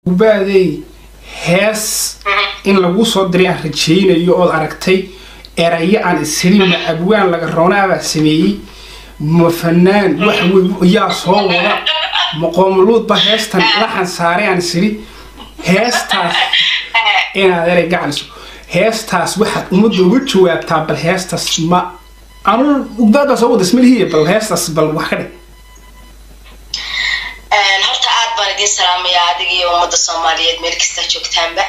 ubaadey hees in lagu soo diray aan rajaynayo ood aragtay erayo aan ishelin ma abwaan laga roonaabaa sameeyey ma fanaan wax wey yaa soo wada ma qoomuluudba heestan laxan saaray aan ishili heestaas inaad erey gacaliso heestaas waxaad ummadda uga jawaabtaa bal heestaas ma anu ugbaadbaa soo wada ismalihiya bal heestaas bal wax ka dhig horta aad baan idiin salaamayaa adiga iyo ummadda soomaaliyeed meel kasta joogtaanba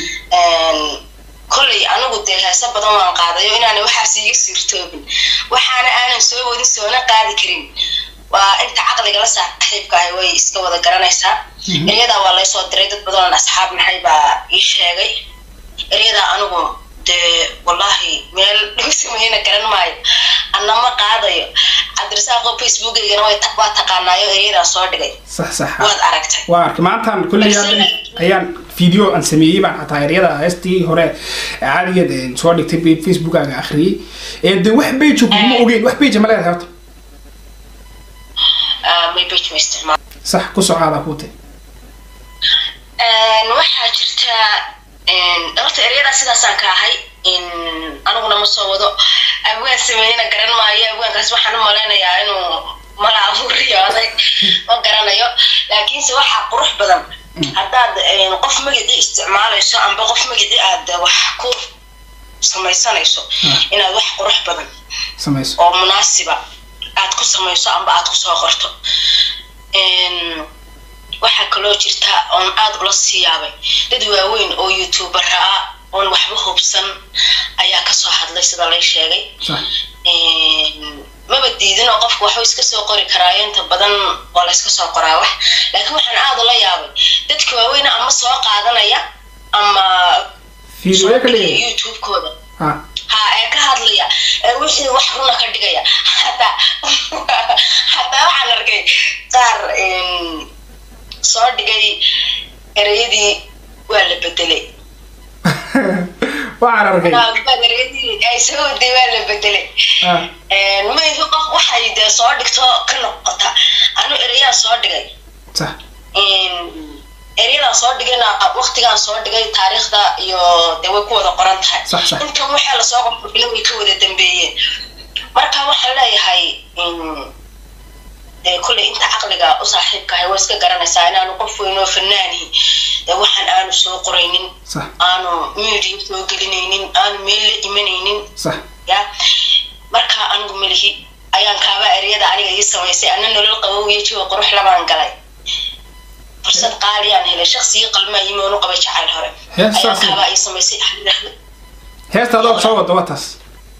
kolley anigu dee heese badan waan qaadayo inaana waxaas iiga suurtoobin waxaana aanan soo wadin soona qaadi karin waa inta caqliga la saaxiibka ahi way iska wada garanaysaa eryadaa waa laysoo diray dad badan oon asxaab nahay baa ii sheegay eryadaa anigu dee wallahi meel lagu sameeyena garan maayo anama qaadayo cabdirasaaqo facebookaygana waa taqaanaayo eryadaa soo dhigay sax sax waad aragtay waa arkay maantaan kulley ayaan video aan sameeyey baan xataa eryada heestii hore caadigeed soo dhigtay facebookaaga akhriyey de wax beja kuma ogeyn wax beja ma leedahay horta may bej ma isticmaal sax ku socaadaa kuu tay waxaa jirta horta eryadaa sidaasaan ka ahay aniguna ma soo wado abwaan sameeyena garan maayo abwaankaas waxaan u malaynayaa inuu mala abuuriyooday ma garanayo laakiinse waxaa qurux badan haddaad qof magacii isticmaalayso amba qof magacii aad wax ku samaysanayso inaad wax qurux badan samayso oo munaasiba aad ku samayso amba aad kusoo qorto waxaa kaloo jirta oon aad ula sii yaabay dad waaweyn oo youtubera ah oon waxba hubsan ayaa kasoo hadlay sida lay sheegay maba diidin oo qofku waxba iska soo qori karaayo inta badan waa la iska soo qoraa wax laakiin waxaan aad ula yaabay dadka waaweyna ama soo qaadanaya ama youtube-kooda ha ee ka hadlaya ee wixii wax runa ka dhigaya hataa hataa waxaan arkay qaar soo dhigay ereyadii waa la bedelay waxaan arkay ereyadii ay soo waday waa la bedelay mayhi qof waxay dee soo dhigto ka noqota anu ereyaan soo dhigay sax eryadan soo dhigayna waktigaan soo dhigay taariikhda iyo dee way ku wada qoran tahay Sax, sax. intan waxaa lasoo qorqorgila way ka wada dambeeyeen marka waxaan leeyahay dee kulley inta caqliga u saaxiibka ahay waa iska garanaysaa inaanu qof weynoo fanaanihi dee waxaan aanu soo qoraynin sax aanu media soo gelinaynin aanu meel la imanaynin sax ya marka anigu melihi ayaan kaaba eryada aniga ii samaysay ana nolol qabow iyo jiwa qurux labaan galay fursad qaaliyaan helay shaqsigii qalmaa yimi oonu qabay jacayl hore Hees ayaan saas kaaba ii samaysay xariir axmed heesta adoo soo wada waa taas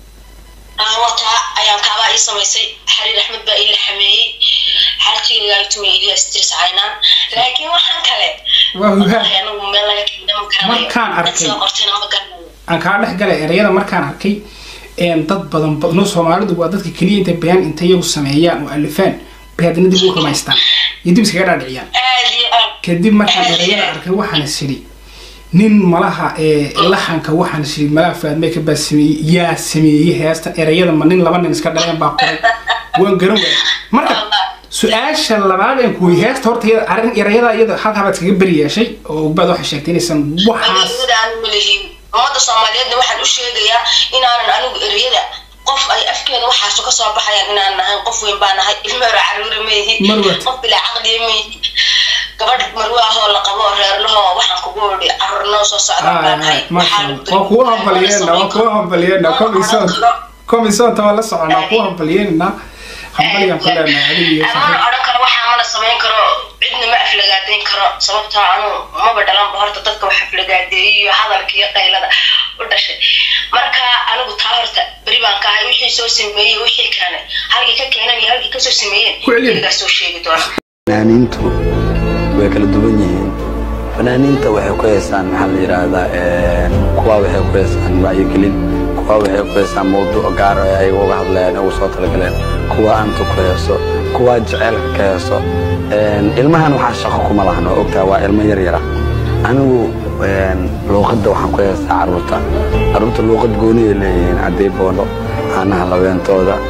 wataa ayaan kaabaa ii samaysay xariir axmed baa ii la xameeyey xaajiga tumay ilyas dirs caynaan laakiin waxaan kale waa hugaa wallahi anigu meel laga keenay ma garanayo Markaan Dad arkay. soo qortayna ma garanayo aan kaa dhex galay ereyada markaan arkay een dad badan badno soomaalidu waa dadka keliya intay bayaan intay iyagu sameeyaan oo alifaan bay haddana dib u rumaystaan iyo dib iskaga dhaadhiciyaan aad iyo aad kadib markaan ereyada arkay waxaan is idhi nin malaha ee laxanka waxaan is idhi malaha faadmee ka baa sameeyey yaa sameeyey heesta ereyada ma nin laba nin iska dhaleen baa qoray waan garan waayay marka su-aasha labaad aan kuwey heesta horta iyada arrin ereyada iyada halkaa baad iskaga beri yeeshay oo ogbaad waxay sheegtay inaysan waxaas ereyada aan malihin ummadda soomaaliyeedna waxaan u sheegayaa inaanan anigu ereyada qof ay afkeeda waxaasu ka soo baxayaan inaan nahayn qof weyn baa nahay ilmo hore caruura maihi Marwat. qof bilaa caqliya maihi gabadh marwe ahoo la qabo oo reerlaho waxaan kugu idhi caruurnoo soo socda baa nahay waa kuwa hambalyeena waa kuwa hambalyeena komisoon komisoonta waa la soconaa kuwa hambalyeena hambaligan ku leenahay adiga iyo amana odhan karo waxaa mana samayn karo cidna ma aflagaadayn karo sababtoo anu maba dhalanba horta dadka wax aflagaadeeyay iyo hadalka iyo qaylada u dhashay marka anigu taa horta beri baan ka ahay wixii soo sameeyey wixii keenay halkii ka keenan iyo halkii kasoo sameeyeen Ku celiya. iligaa soo sheegi doona fanaaniintu way kala duwan yihiin fanaaniinta waxay ku heesaan maxaa la yidhaahdaa kuwa waxay ku heesaan wacyigelin kuwa waxay ku heesaan mawduuc gaar ah ay uga hadlayaan ugu soo talagaleen kuwa anta ku heeso kuwa jaceylka ka heeso ilmahan waxaa shaqo kuma lahan oo ogtaa waa ilmo yar yara anigu luuqadda waxaan ku heestaa carruurta carruurta luuqad gooniyay leeyihiin caddey boono caanaha labeentooda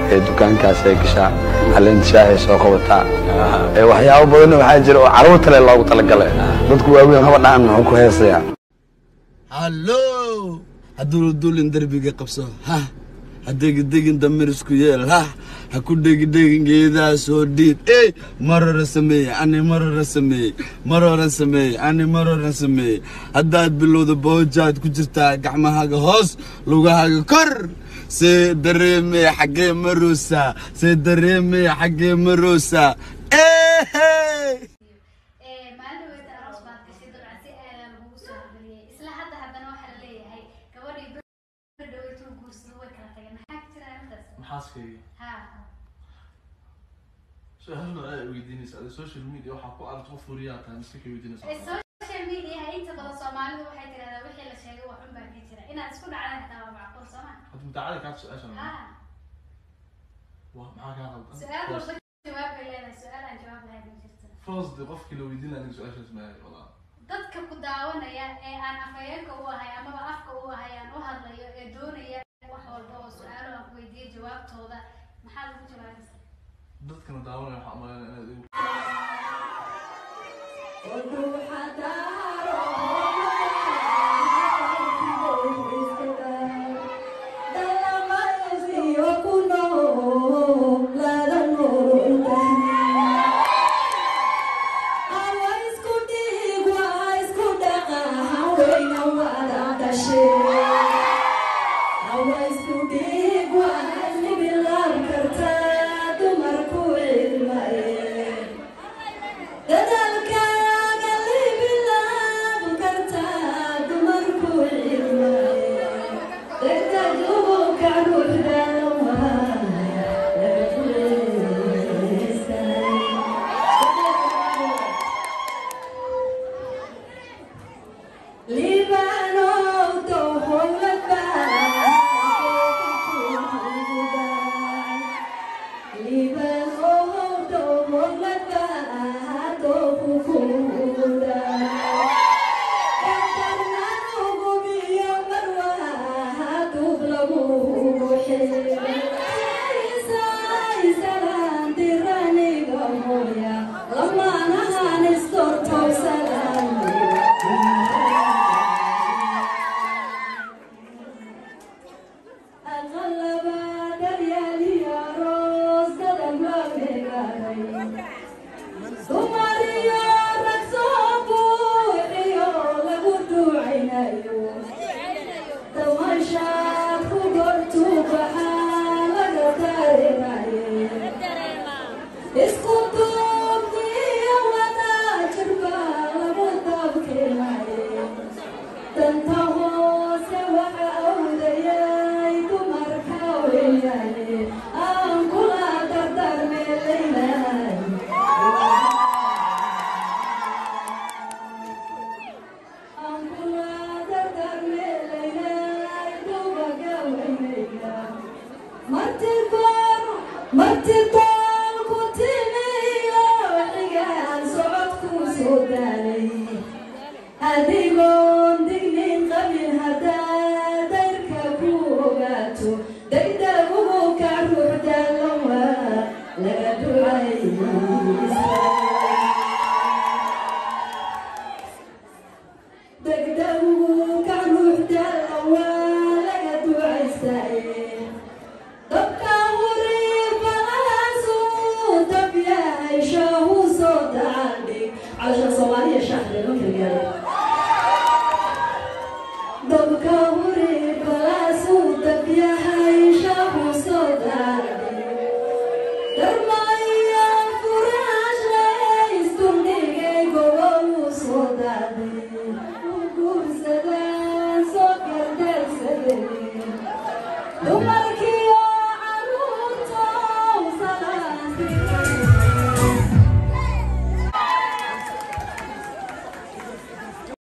ee dukaankaas ay gashaa caleenta shaahay soo qabataa ee waxyaabo badanna waxaa jira oo carruurta le loogu talagalay dadku waaweyn haba dhacan muxuu ku heesayaa hallo hadduu duulin derbiga qabso ha ha degidegin damir isku yeel ha ha ku dhegidhegin geedaha soo dhiid ey marora sameeye ani marora sameeye maroran sameeye ani maroran sameeye haddaad bilowda boojaad ku jirtaa gacmahaaga hoos lugahaaga kor see dareemeye xaggee maroosaa see dareemeye xaggee maroosaa ehey maalin dhaweeta aroos baad gashay dabcan si aadaa lagugu soo horgeliyey isla hadda haddana waxaa la leeyahay gabadhii bir dhaweetuu guursado way kala tageen maxaa ka jira arrintaas maxaaskayga ha su-aalo aad weydiinaysa adi social media waxaa ku aragta qof wariyaa tahay miska ka weydiinaysa social media inta badan soomaalidu waxay tirahdaa wixii la sheegay wax un baa ka jira inaad isku dhacdaan xitaa waa macquul soo ma hadda mutaacada kaa su-aashan ha waa maxaa kaa qaldan su-aal walba jawaab bay leedahay su-aal aan jawaab lahayn ma jirto first de qofkii la weydiinaya aniga su-aashaas maahay walaa dadka ku daawanaya ee aan afhayeenka u ahay amaba afka u ahay aan u hadlayo ee doonaya wax walba oo su-aalo aan ku weydiiyo jawaabtooda maxaad ugu jawaabaysaa dadkana daawanaya waxaa umaleynaya inaad igu dadaalkaaga libilaab kartaa dumarku cilmaye degdegu ka ruuxdalawa libaanow tohowlaba Dumariyo rag soo buuxiyo lagu ducaynayo damashaad ku gortuu baxaa laga dareemaye isku duubniyo wadaajir baa lagu dabkeenaye danta hoose waxa awdayay dumarka weyaye aan kula dardarmeelaynay martidoolku timiyo xigaan socodku soo daalay adigoon dignin qabin haddaa dayrka ku ogaato degdegugu ka ruux daalan waa laga ducaysa degdegu ka ruux daalan waa laga ducaystaye dabka huribalaasu dab yahay shaahu soo daandhig calasha soomaaliya shaaxda loo kalgaaro dabka huribalaasu dab yahay shaahu soo daandhig darmaya furaashay istundhigay gobolu soo daadhay